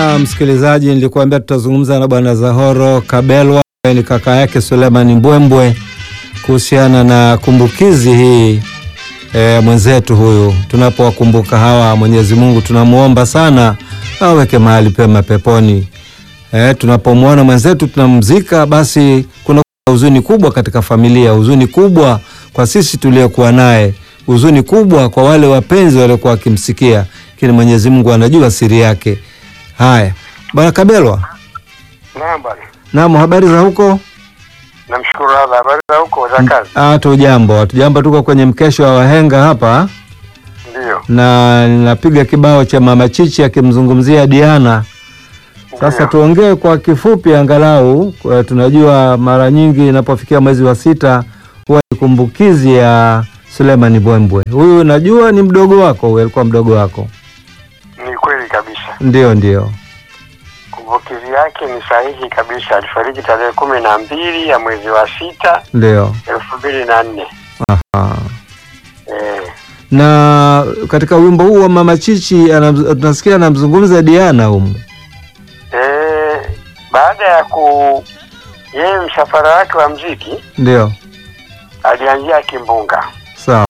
Na msikilizaji, nilikuambia tutazungumza na bwana Zahoro Kabelwa, ni kaka yake Suleiman Mbwembwe kuhusiana na kumbukizi hii e, mwenzetu huyu. Tunapowakumbuka hawa, Mwenyezi Mungu tunamwomba sana aweke mahali pema peponi. E, tunapomwona mwenzetu tunamzika, basi kuna huzuni kubwa katika familia, huzuni kubwa kwa sisi tuliokuwa naye, huzuni kubwa kwa wale wapenzi waliokuwa wakimsikia, lakini Mwenyezi Mungu anajua siri yake. Haya, bwana Kabelwa. Naam bwana. Naam, habari za huko? Namshukuru Allah. Habari za huko za kazi? Ah, tujambo, hatujambo, tuko kwenye mkesho wa wahenga hapa Ndio. na ninapiga kibao cha Mama Chichi akimzungumzia Diana. Sasa Ndio. tuongee kwa kifupi angalau. Kwa tunajua mara nyingi inapofikia mwezi wa sita huwa ni kumbukizi ya Suleiman Mbwembwe. Huyu najua ni mdogo wako, huyu alikuwa mdogo wako. Ni kweli kabisa. Ndio, ndio. Kumbukizi yake ni sahihi kabisa. Alifariki tarehe kumi na mbili ya mwezi wa sita Ndio. elfu mbili na nne. Aha. Eh, Na katika wimbo huu wa Mama Chichi anam- tunasikia anamzungumza Diana humu. eh, baada ya ku yeye msafara wake wa mziki Ndio. alianzia Kimbunga. Sawa.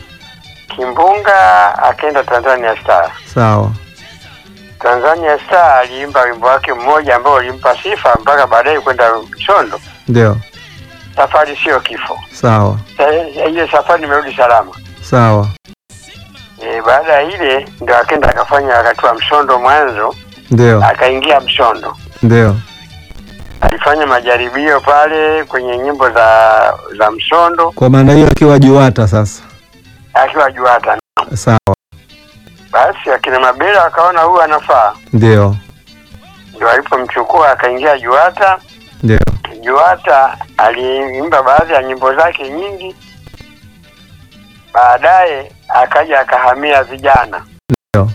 Kimbunga akaenda Tanzania Star. Sawa. Tanzania Star aliimba wimbo wake mmoja ambao ulimpa sifa mpaka baadaye kwenda Msondo. Ndio. Safari sio kifo. Sawa. Eh, Ile safari nimerudi salama. Sawa. E, baada ya ile ndo akenda akafanya wakati wa Msondo mwanzo, Ndio. akaingia Msondo, Ndio. alifanya majaribio pale kwenye nyimbo za za Msondo Kwa maana hiyo akiwa Juwata sasa. akiwa Juata. Sawa. Basi akina Mabela wakaona huyu anafaa, Ndio. ndio alipomchukua akaingia Juata. Ndio. Juata aliimba baadhi ya nyimbo zake nyingi, baadaye akaja akahamia vijana. Ndio.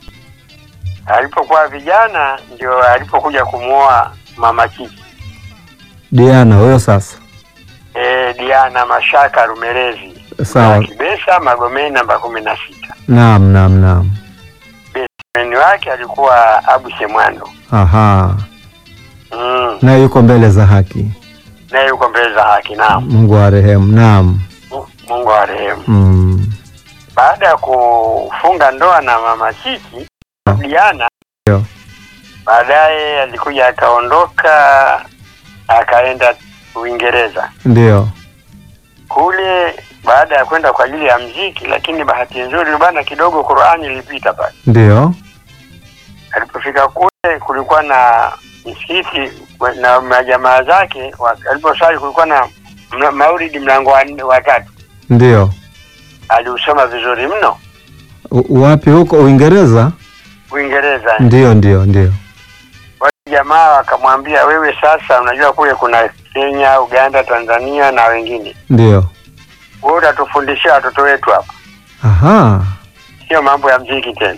Alipokuwa vijana ndio alipokuja kumwoa Mama Chichi. Diana huyo sasa. E, Diana Mashaka Rumelezi Sawa. na Kibesa Magomeni namba kumi na sita. Naam, naam, naam. Meni wake alikuwa Abu Semwando Aha. mm. Na yuko mbele za haki. naye yuko mbele za haki. Naam, Mungu arehemu. Naam. Mungu arehemu. Mm. Baada ya kufunga ndoa na mama Chichi Diana, Ndio. baadaye alikuja akaondoka akaenda Uingereza Ndio. kule, baada ya kwenda kwa ajili ya mziki, lakini bahati nzuri bana kidogo Qur'ani ilipita pale. Ndio. Alipofika kule kulikuwa na msikiti na majamaa zake, wa- aliposali kulikuwa na mla- maulidi mlango wa nne- wa tatu, Ndio. aliusoma vizuri mno U- Wapi huko Uingereza? Uingereza. Ndio, ndio, ndio. Wale jamaa wakamwambia, wewe sasa, unajua kule kuna Kenya, Uganda, Tanzania na wengine, Ndio. wewe utatufundishia watoto wetu hapa, Aha. sio mambo ya mziki tena.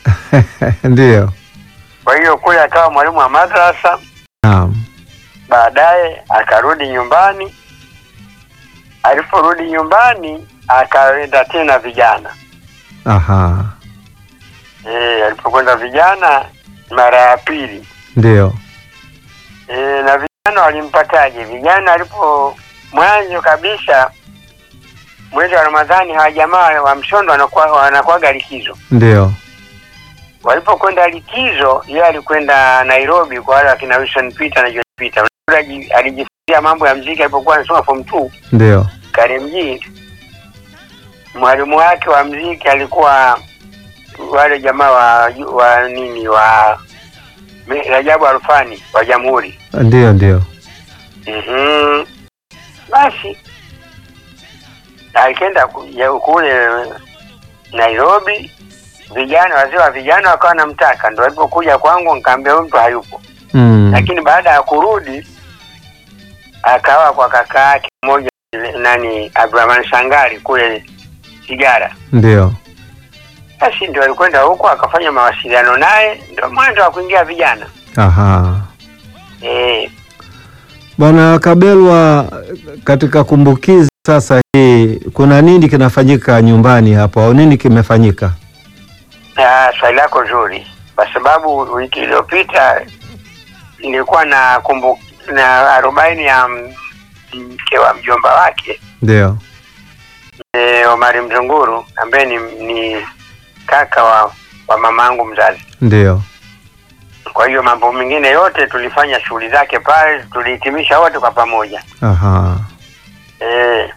Ndio. Kwa hiyo kule akawa mwalimu wa madrasa, Naam. baadaye akarudi nyumbani. Aliporudi nyumbani akaenda tena vijana Aha. e, alipokwenda vijana mara ya pili Ndio. e, na vijana walimpataje? Vijana alipo mwanzo kabisa mwezi wa Ramadhani hawa jamaa wa Msondo wanakuwa wanakuwaga likizo. Ndio. Walipokwenda likizo, yeye alikwenda Nairobi kwa wale wakina Wilson Peter na John Peter. Unajua aji- alijifunzia mambo ya mziki alipokuwa anasoma form 2 Ndio. Karimjee. Mwalimu wake wa mziki alikuwa wale jamaa wa, wa nini wa Me- Rajabu Alfani wa Jamhuri. Ndio, ndio. Mhm. Basi alikenda ku- ya- kule Nairobi, vijana wazee wa vijana wakawa namtaka, ndo alipokuja kwangu nikaambia huyu mtu hayupo. Mm. Lakini baada ya kurudi akawa kwa kaka yake mmoja nani Abdurahman Sangari kule Sigara. Ndio. Basi ndio alikwenda huko akafanya mawasiliano naye, ndio mwanzo wa kuingia vijana Aha. eh. Bwana Kabelwa, katika kumbukizi sasa hii kuna nini kinafanyika nyumbani hapo au nini kimefanyika? Ah, swali lako zuri. kwa sababu wiki iliyopita nilikuwa na kumbu na arobaini ya m- mke wa mjomba wake ndio e, Omari Mzunguru ambaye ni, ni kaka wa, wa mama yangu mzazi. ndio Kwa hiyo mambo mengine yote tulifanya shughuli zake pale, tulihitimisha wote kwa pamoja aha e,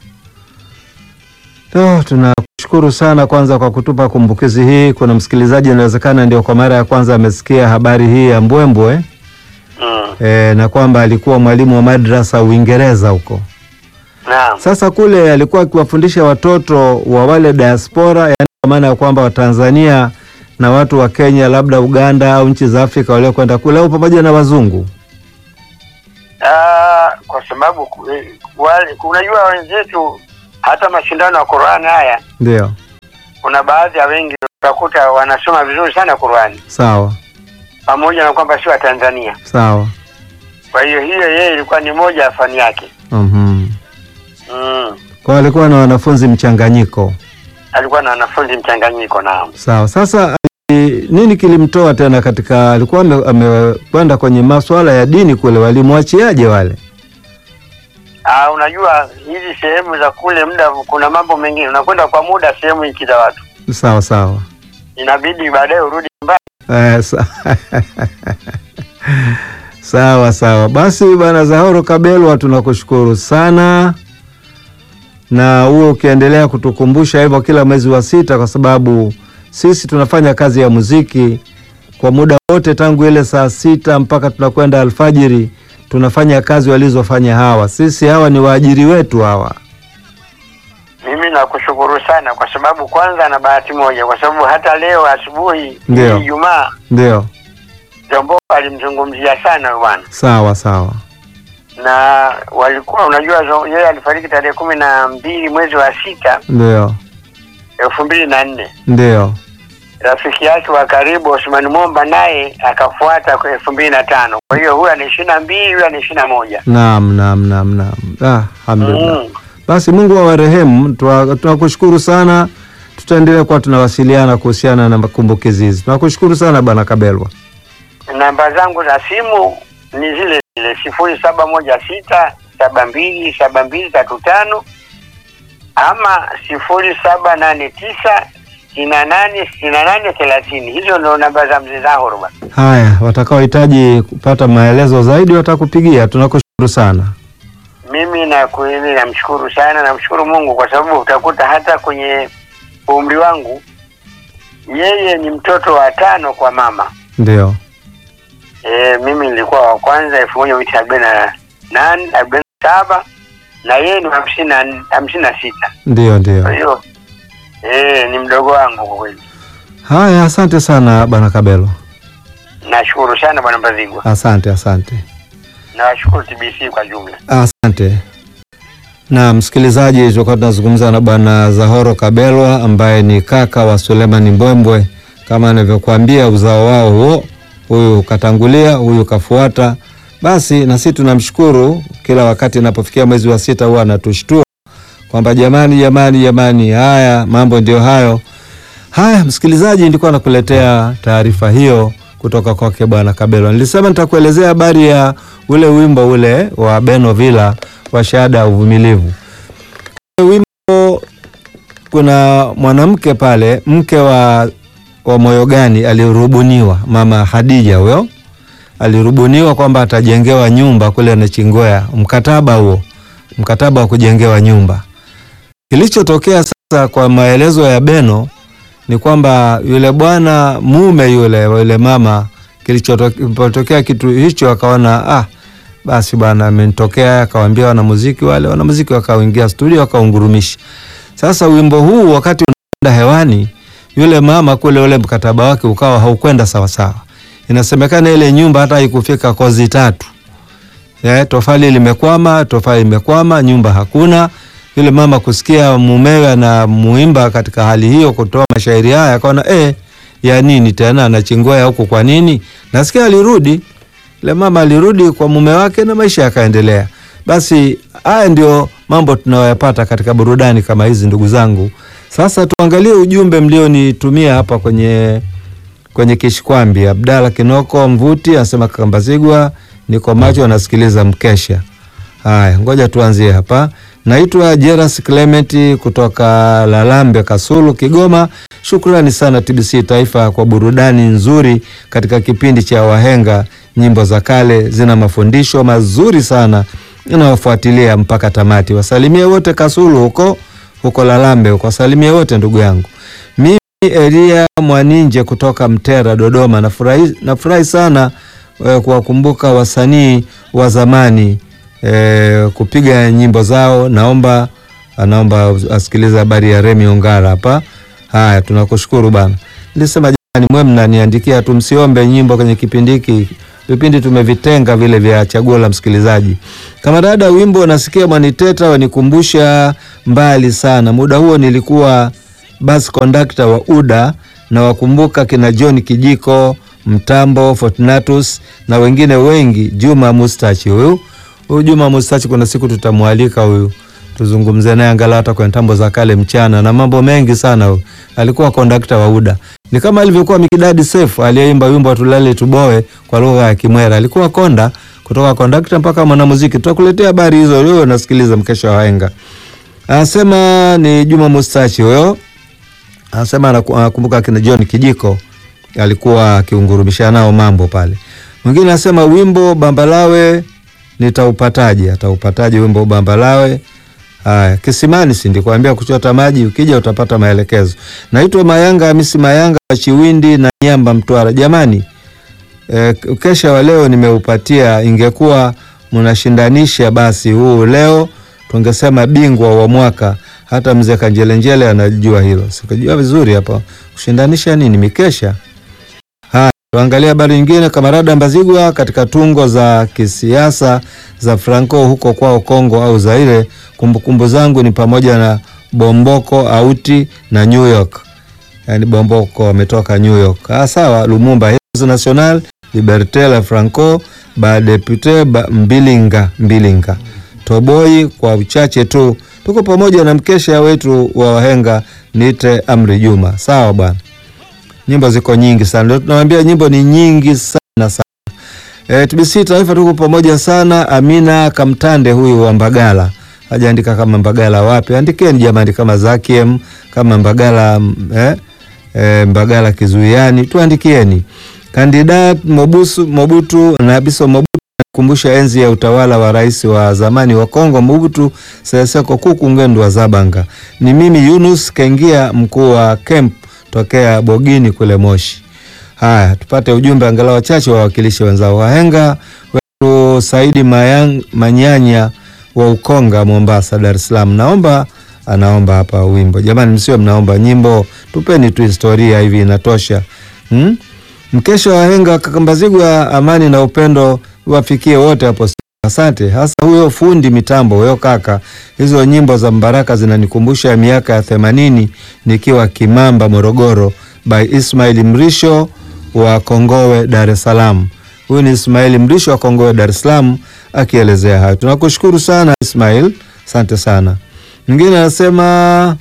Oh, tunakushukuru sana kwanza kwa kutupa kumbukizi hii. Kuna msikilizaji inawezekana ndio kwa mara ya kwanza amesikia habari hii ya Mbwembwe mm, e, na kwamba alikuwa mwalimu wa madrasa Uingereza huko. naam Sasa kule alikuwa akiwafundisha watoto wa wale diaspora, yani kwa maana ya kwamba Watanzania na watu wa Kenya, labda Uganda au nchi za Afrika waliokwenda kule, au pamoja na wazungu. Ah, kwa sababu ku- eh, wale unajua wenzetu hata mashindano ya Qur'ani haya Ndio, kuna baadhi ya wengi utakuta wanasoma vizuri sana Qur'ani sawa pamoja na kwamba si wa Tanzania. sawa. Kwa hiyo hiyo yeye ilikuwa ni moja ya fani yake. Mhm. Mm. Kwa alikuwa na wanafunzi mchanganyiko. Alikuwa na wanafunzi mchanganyiko naam. Sawa. Sasa ali- nini kilimtoa tena katika, alikuwa ame- amekwenda kwenye masuala ya dini kule, walimwachiaje wale? Ah, unajua hizi sehemu za kule muda kuna mambo mengine unakwenda kwa muda sehemu nchi za watu. Sawa sawa. Inabidi baadaye urudi nyumbani. Eh, sa sawa sawa. Basi bwana Zahoro Kabelwa, tunakushukuru sana, na huo ukiendelea kutukumbusha hivyo kila mwezi wa sita, kwa sababu sisi tunafanya kazi ya muziki kwa muda wote tangu ile saa sita mpaka tunakwenda alfajiri, tunafanya kazi walizofanya hawa. Sisi hawa ni waajiri wetu hawa. Mimi nakushukuru sana kwa sababu kwanza na bahati moja kwa sababu hata leo asubuhi Ndio. hii Ijumaa Ndio, Jombo alimzungumzia sana huyu bwana. sawa sawa. Na walikuwa unajua zo- yeye alifariki tarehe kumi na mbili mwezi wa sita Ndio, elfu mbili na nne. ndio, Rafiki yake wa karibu Osman Momba naye akafuata kwa elfu mbili na tano. Kwa hiyo huyu ana ishirini na mbili huyu ana ishirini na moja. naam, naam, naam, naam. Ah, alhamdulillah. Mm. Basi Mungu awarehemu. Twa- Tunakushukuru sana, tutaendelea kuwa tunawasiliana kuhusiana na kumbukizi hizi. Tunakushukuru sana bwana Kabelwa. Namba zangu za simu ni zile zile sifuri saba moja sita saba mbili saba mbili tatu tano ama sifuri saba nane tisa sitini na nane sitini na nane thelathini. Hizo ndo namba za mzee Zahoro bwana. Haya, watakaohitaji kupata maelezo zaidi watakupigia. Tunakushukuru sana. Mimi na kweli namshukuru sana, namshukuru Mungu kwa sababu utakuta hata kwenye umri wangu yeye ni mtoto wa tano kwa mama. Ndio, E, mimi nilikuwa wa kwanza elfu moja mia tisa arobaini na nane arobaini na saba na yeye ni hamsini na hamsini na sita. ndio, Kwa ndio. hiyo e, ni mdogo wangu kwa kweli. Haya, asante sana bwana Kabelwa. Nashukuru sana bwana Mbazigwa, Asante, asante. nawashukuru TBC kwa jumla. Asante. Na msikilizaji, tulikuwa tunazungumza na bwana Zahoro Kabelwa ambaye ni kaka wa Suleiman Mbwembwe. Kama anavyokuambia uzao wao huo, huyu katangulia, huyu kafuata. Basi na sisi tunamshukuru, kila wakati inapofikia mwezi wa sita huwa anatushtua kwamba jamani, jamani, jamani, haya mambo ndio hayo. Haya, msikilizaji, nilikuwa nakuletea taarifa hiyo kutoka kwake bwana Kabelwa. Nilisema nitakuelezea habari ya ule wimbo ule wa Beno Villa wa shahada ya uvumilivu. Ule Wimbo, kuna mwanamke pale, mke wa, wa moyo gani alirubuniwa, mama Hadija huyo alirubuniwa kwamba atajengewa nyumba kule Nachingwea, mkataba huo, mkataba wa kujengewa nyumba. Kilichotokea sasa, kwa maelezo ya Beno, ni kwamba yule bwana mume yule wa yule mama, kilichotokea kitu hicho, akaona ah, basi bwana amenitokea, akawaambia wanamuziki wale, wanamuziki wakaingia studio wakaungurumisha. Sasa wimbo huu wakati unaenda hewani, yule mama kule, ule mkataba wake ukawa haukwenda sawasawa. Inasemekana ile nyumba hata haikufika kozi tatu. Eh, tofali limekwama, tofali limekwama, nyumba hakuna. Yule mama kusikia mumewe na muimba katika hali hiyo, kutoa mashairi haya, akaona eh, ya nini tena anachingwea huku? Kwa nini? Nasikia alirudi yule mama alirudi kwa mume wake na maisha yakaendelea. Basi haya ndio mambo tunayoyapata katika burudani kama hizi, ndugu zangu. Sasa tuangalie ujumbe mlionitumia hapa kwenye kwenye Kishikwambi. Abdalla Kinoko Mvuti anasema Kakambazigwa, niko macho anasikiliza mkesha. Haya, ngoja tuanzie hapa. Naitwa Jeras Clement kutoka Lalambe, Kasulu, Kigoma. Shukrani sana TBC Taifa kwa burudani nzuri katika kipindi cha Wahenga. Nyimbo za kale zina mafundisho mazuri sana, inawafuatilia mpaka tamati. Wasalimie wote Kasulu huko huko Lalambe huko, wasalimie wote ndugu yangu. Mimi Elia Mwaninje kutoka Mtera, Dodoma. Nafurahi, nafurahi sana eh, kuwakumbuka wasanii wa zamani eh, kupiga nyimbo zao. Naomba anaomba asikilize habari ya Remi Ongara hapa. Haya, tunakushukuru bana. Nilisema jamani, mwe mnaniandikia tu, msiombe nyimbo kwenye kipindi hiki. Vipindi tumevitenga vile vya chaguo la msikilizaji. Kama dada, wimbo nasikia mwaniteta wanikumbusha mbali sana. Muda huo nilikuwa bus conductor wa UDA na wakumbuka kina John Kijiko, Mtambo, Fortunatus na wengine wengi. Juma Mustachi huyu huyu Juma Mustachi, kuna siku tutamwalika huyu tuzungumze naye angalau hata kwenye tambo za kale mchana na mambo mengi sana. Huyu alikuwa kondakta wa UDA, ni kama alivyokuwa Mikidadi Sefu aliyeimba wimbo wa tulale tuboe kwa lugha ya Kimwera. Alikuwa konda kutoka kondakta mpaka mwanamuziki. Tutakuletea habari hizo leo, nasikiliza mkesha wa wahenga. Anasema ni Juma Mustachi huyo, anasema anakumbuka kina John Kijiko alikuwa akiungurumisha nao mambo pale. Mwingine anasema wimbo Bambalawe nitaupataje? Ataupataje wimbo Bambalawe? Haya, kisimani si ndikwambia kuchota maji, ukija utapata maelekezo. Naitwa Mayanga Hamisi Mayanga wa Chiwindi na Nyamba, Mtwara. Jamani, e, kesha wa leo nimeupatia. Ingekuwa mnashindanisha basi huu leo tungesema bingwa wa mwaka. Hata mzee Kanjelenjele anajua hilo, sikujua vizuri hapa kushindanisha nini mikesha. Haya, tuangalie habari nyingine. Kamarada Mbazigwa katika tungo za kisiasa za Franco huko kwao Kongo au Zaire. Kumbukumbu zangu ni pamoja na Bomboko Auti na New York, yaani Bomboko wametoka New York. Ah, sawa. Lumumba Heroes National Liberte la Franco ba depute ba Mbilinga Mbilinga Toboi kwa uchache tu. Tuko pamoja na mkesha wetu wa wahenga niite Amri Juma. Sawa bwana, nyimbo ziko nyingi sana, ndio tunawambia nyimbo ni nyingi sana sana. E, TBC Taifa tuko pamoja sana. Amina Kamtande huyu wa Mbagala hajaandika kama Mbagala wapi, andikeni jamani, kama Zakiem kama Mbagala eh, eh, Mbagala Kizuiani, tuandikieni. Kandidat Mobusu, Mobutu na Biso Mobutu kumbusha enzi ya utawala wa rais wa zamani wa Kongo Mobutu Sese Seko Kuku Ngbendu wa Zabanga. Ni mimi Yunus Kengia, mkuu wa camp tokea Bogini kule Moshi. Haya, tupate ujumbe angalau wachache wa wawakilishi wenzao. Wahenga wetu Saidi Mayang, Manyanya wa Ukonga Mombasa, Dar es Salaam. Naomba anaomba hapa wimbo. Jamani, msio mnaomba nyimbo, tupeni tu historia hivi inatosha. Hmm? Mkesha wa wahenga Kakambazigwa, amani na upendo wafikie wote hapo. Asante hasa huyo fundi mitambo huyo kaka. Hizo nyimbo za Mbaraka zinanikumbusha miaka ya themanini nikiwa Kimamba, Morogoro, by Ismail Mrisho wa Kongowe, Dar es Salaam. Huyu ni Ismail Mrisho wa Kongowe, Dar es Salaam akielezea hayo. Tunakushukuru sana Ismail, asante sana. Mwingine anasema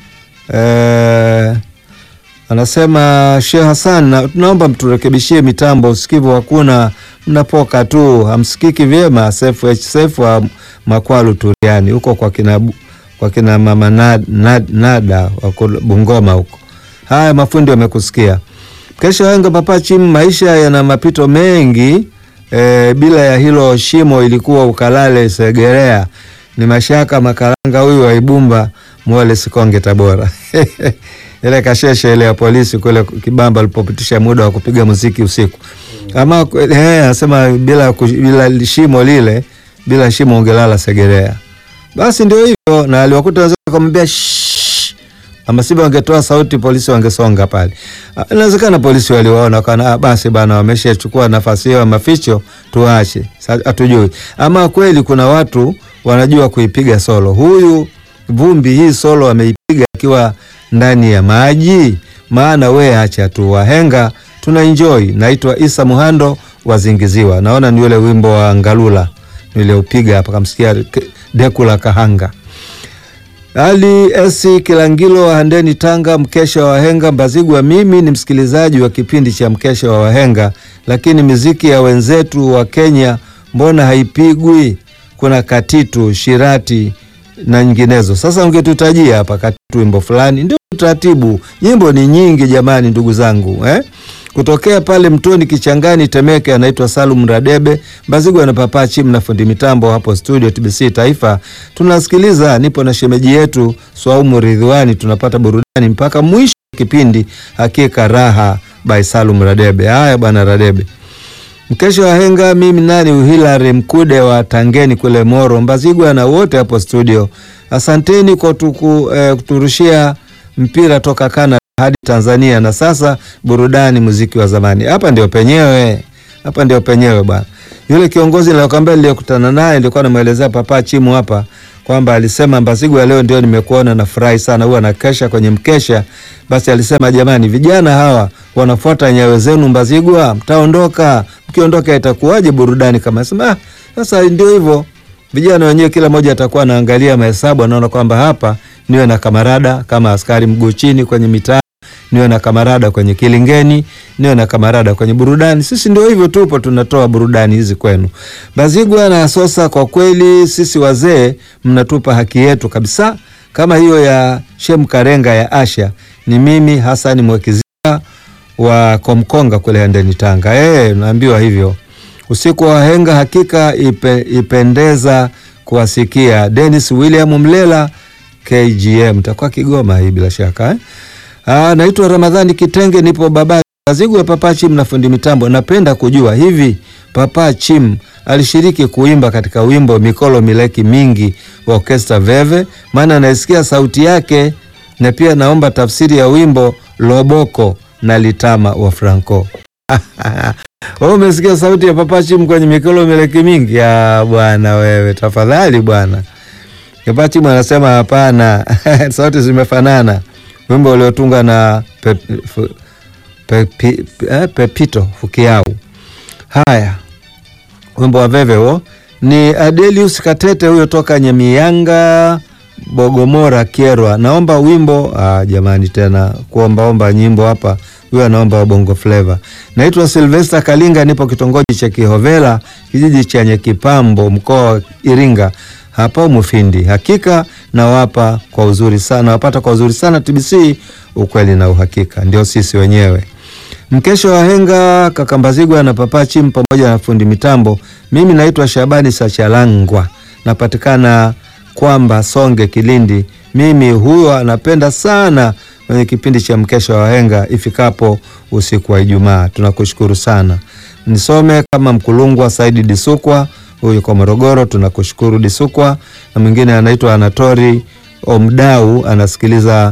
eh, anasema Sheikh Hassan na, tunaomba mturekebishie mitambo, usikivu hakuna, mnapoka tu, hamsikiki vyema. Sefu H Sefu wa Makwalu Turiani huko kwa kina, kwa kina mama nad, nad, nada wako Bungoma huko. Haya, mafundi wamekusikia. Kesho wenga papa chim, maisha yana mapito mengi e, bila ya hilo shimo ilikuwa ukalale Segerea. Ni mashaka makaranga huyu wa Ibumba Mwale Sikonge Tabora ile kasheshe ile ya polisi kule Kibamba alipopitisha muda wa kupiga muziki usiku. Ama eh, anasema bila, bila shimo lile, bila shimo ungelala Segerea. Basi ndio hivyo, na aliwakuta wazee kumwambia shh, ama sivyo wangetoa sauti, polisi wangesonga pale. Inawezekana polisi waliwaona kana, basi bana, wameshachukua nafasi hiyo ya maficho, tuache, hatujui. Ama kweli kuna watu wanajua kuipiga solo. Huyu Vumbi hii solo ameipiga akiwa ndani ya maji, maana we acha tu, wahenga tuna enjoy. Naitwa Isa Muhando wazingiziwa, naona ni ule wimbo wa Ngalula niliupiga hapa, kamsikia Dekula Kahanga. Ali Esi Kilangilo wa Handeni, Tanga, mkesha wa wahenga Mbazigwa. Mimi ni msikilizaji wa kipindi cha mkesha wa wahenga, lakini miziki ya wenzetu wa Kenya mbona haipigwi? Kuna katitu, shirati na nyinginezo. Sasa ungetutajia hapa katitu, wimbo fulani, ndio utaratibu. Nyimbo ni nyingi jamani, ndugu zangu eh? Kutokea pale Mtoni Kichangani Temeke, anaitwa Salum Radebe Mbazigwa na Papa Chim na fundi mitambo hapo studio TBC Taifa. Tunasikiliza, nipo na shemeji yetu Swaumu Ridhiwani, tunapata burudani mpaka mwisho wa kipindi. Hakika raha by Salum Radebe. Haya bwana Radebe, mkesho wa henga. Mimi nani Uhilari Mkude wa Tangeni kule Moro, Mbazigwa na wote hapo studio, asanteni kwa tuku, eh, kuturushia mpira toka Canada hadi Tanzania na sasa burudani, muziki wa zamani. Hapa ndio penyewe, hapa ndio penyewe bwana. Yule kiongozi niliyokuambia niliyokutana naye nilikuwa namwelezea Papa Chimu hapa kwamba alisema Mbazigwa, leo ndio nimekuona, nafurahi sana, huwa nakesha kwenye mkesha. Basi alisema jamani, vijana hawa wanafuata nyayo zenu Mbazigwa, mtaondoka. Mkiondoka itakuwaje burudani kama sema? Ah, sasa ndio hivyo, vijana wenyewe kila mmoja atakuwa anaangalia mahesabu, anaona kwamba hapa niwe na kamarada kama askari mguu chini kwenye mitaa niwe na kamarada kwenye kilingeni, niwe na kamarada kwenye burudani. Sisi ndio hivyo, tupo tunatoa burudani hizi kwenu. Bazigwa na Sosa, kwa kweli sisi wazee mnatupa haki yetu kabisa, kama hiyo ya Shem Karenga ya Asha. Ni mimi Hasani Mwekizia wa Komkonga kule Handeni, Tanga. Eh, naambiwa hivyo. Usiku wa wahenga hakika ipe, ipendeza kuwasikia. Dennis William Mlela KGM, takuwa Kigoma hii bila shaka eh? Ah, naitwa Ramadhani Kitenge, nipo Babati Bazigwa. Papa Chim na fundi mitambo, napenda kujua hivi, Papa Chim alishiriki kuimba katika wimbo Mikolo Mileki Mingi wa Orkestra Veve? Maana naisikia sauti yake, na pia naomba tafsiri ya wimbo Loboko na Litama wa Franco. Wewe umesikia sauti ya Papa Chim kwenye Mikolo Mileki Mingi? Ya bwana wewe, tafadhali bwana. Papa Chim anasema hapana, sauti zimefanana wimbo uliotunga na pe, pe, pe, eh, Pepito Fukiau. Haya, wimbo wa veve huo ni Adelius Katete huyo toka Nyamianga Bogomora Kierwa. Naomba wimbo ah, jamani, tena kuombaomba nyimbo hapa. Huyo anaomba wa Bongo Flava. Naitwa Silvester Kalinga, nipo kitongoji cha Kihovela, kijiji cha Nyekipambo, mkoa wa Iringa hapa Mufindi. Hakika nawapa kwa uzuri sana, wapata kwa uzuri sana TBC, ukweli na uhakika, ndio sisi wenyewe. Mkesho wa henga Kakambazigwa na Papa Chim pamoja na fundi mitambo. Mimi naitwa Shabani Sachalangwa, napatikana kwamba Songe, Kilindi. Mimi huyo anapenda sana kwenye kipindi cha mkesho wa henga ifikapo usiku wa Ijumaa. Tunakushukuru sana. Nisome kama Mkulungwa Saidi Disukwa huyu kwa Morogoro, tunakushukuru Disukwa. Na mwingine anaitwa Anatori Omdau anasikiliza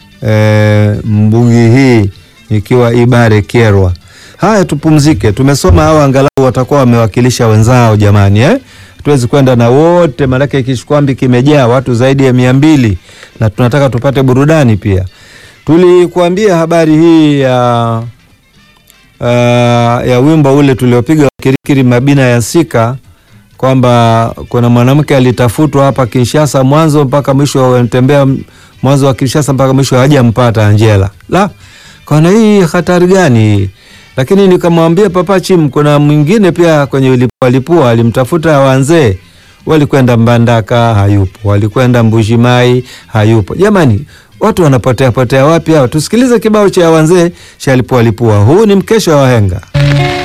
e, mbugi hii ikiwa Ibare Kierwa. Haya, tupumzike. Tumesoma hawa, angalau watakuwa wamewakilisha wenzao jamani, eh? Hatuwezi kwenda na wote, maanake Kishikwambi kimejaa watu zaidi ya mia mbili na tunataka tupate burudani pia. Tulikuambia habari hii ya uh, ya wimbo ule tuliopiga Kirikiri Mabina ya Sika kwamba kuna mwanamke alitafutwa hapa Kinshasa mwanzo mpaka mwisho, wanatembea mwanzo wa Kinshasa mpaka mwisho, hajampata Angela. La, kona hii hatari gani hii? Lakini nikamwambia Papa Chim, kuna mwingine pia kwenye Lipua alimtafuta wanzee, walikwenda Mbandaka hayupo, walikwenda Mbushimai hayupo. Jamani, watu wanapotea potea wapi hao? Tusikilize kibao cha wanzee cha Lipua Lipua. Huu ni mkesha wa wahenga.